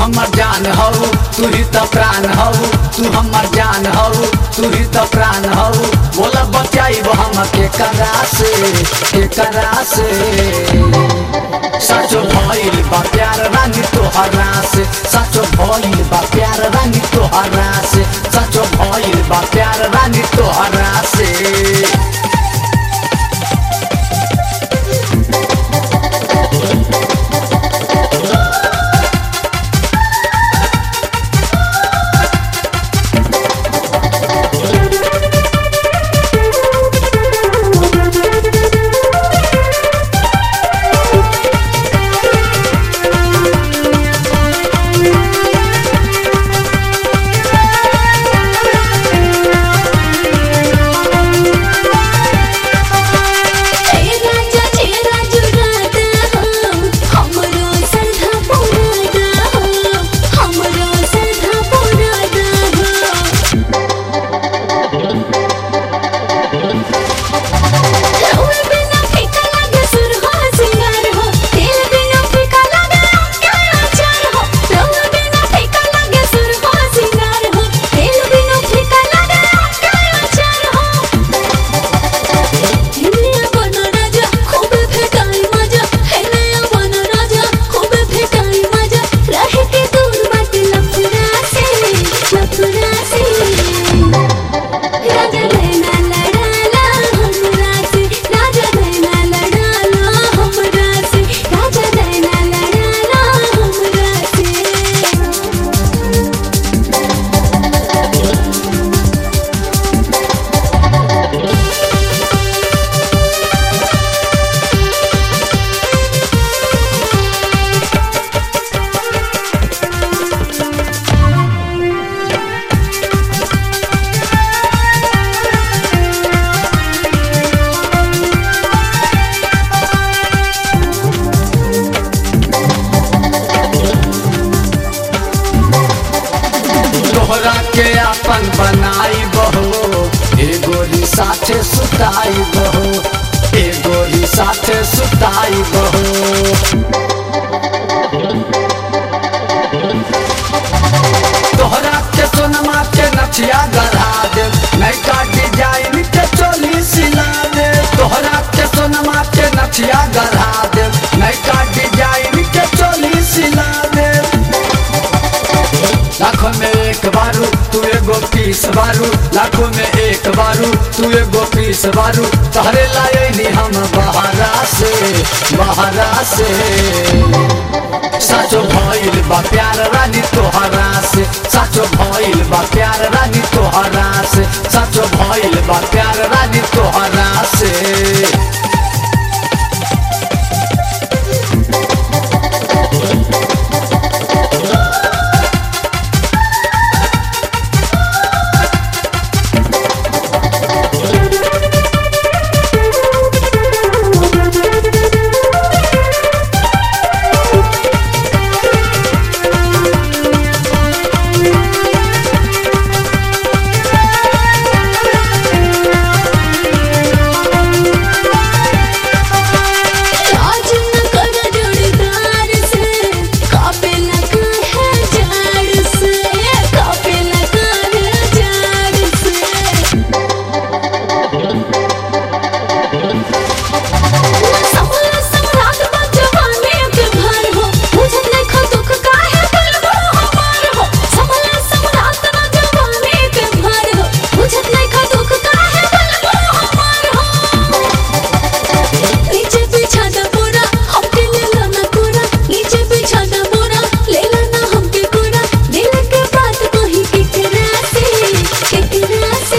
हमर जान हऊ तू ही तो प्राण हऊ तू हमर जान हऊ तू ही तो प्राण हऊ बोला बचाइब हम के करा से के करा से सचो भइल बा प्यार रानी तोहरा से सचो भइल बा प्यार रानी तोहरा से सचो भइल बा प्यार रानी तोहरा से ए राजा ए राजू राधा हो हमरो सरधा पुरादा हो हमरो सरधा पुरादा हो रउआ बिना फीका लागे सुरहो सिंगार हो तेल बिना फीका लागे क्या अचार हो रउआ बिना फीका लागे सुरहो सिंगार हो तेल बिना फीका लागे क्या अचार हो हेनया बन राजा खूब भेटाई मजा हेनया बन राजा खूब भेटाई मजा रहे के दूर मत लफड़ा से लफड़ा से राजा रहना लड़ाला हमरा से राजा रहना लड़ाला हमरा से राजा रहना लड़ाला हमरा से तोहरा के अपन बनाई बहो एगोरी साथे सुताई बहो एगोरी साथे सुताई बहो तोहरा के सोनमा के नथिया गढ़ा दे नैका डिजाइन के चोली सिला दे तोहरा के सोनमा के नथिया गढ़ा दे नैका डिजाइन के चोली सिला दे लाखों में एक बारू तू एगो पीस बारू लाखों में एक बारू तू एगो पीस बारू तहरे लाए नी हम बहारा से बहारा से साचो भइल बा प्यार रानी तोहरा से साचो भइल बा प्यार रानी तोहरा से साचो भइल बा प्यार रानी तोहरा से आज न कर जोड़ीदार से कापे लगा है झाड़ से कापे लगा है झाड़ से संभला संभलात बा जवानी के भर हो मुझे देखो दुख काहे दिल भर हमार हो संभला संभलात बा जवानी के भर हो मुझे देखो दुख काहे दिल भर हमार हो नीचे बिछा दा बोरा हमके ले लाना कोरा नीचे बिछा दा बोरा ले लाना हमके कोरा दिल के बात कही केकरा से केकरा से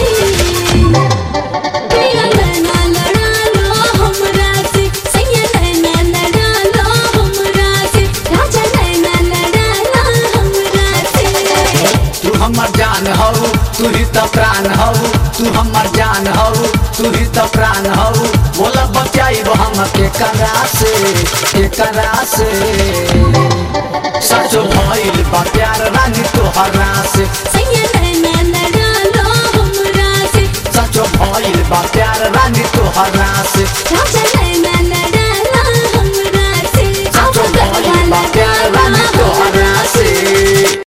प्रिया नैना लड़ा लो हमरा से सैया नैना लड़ा लो हमरा से राजा नैना लड़ा लो हमरा से तू हमर जान हऊ तू ही तो प्राण हऊ तू हमर जान हऊ तू ही तो प्राण हऊ बोला बचाइब हम के करा से के करा से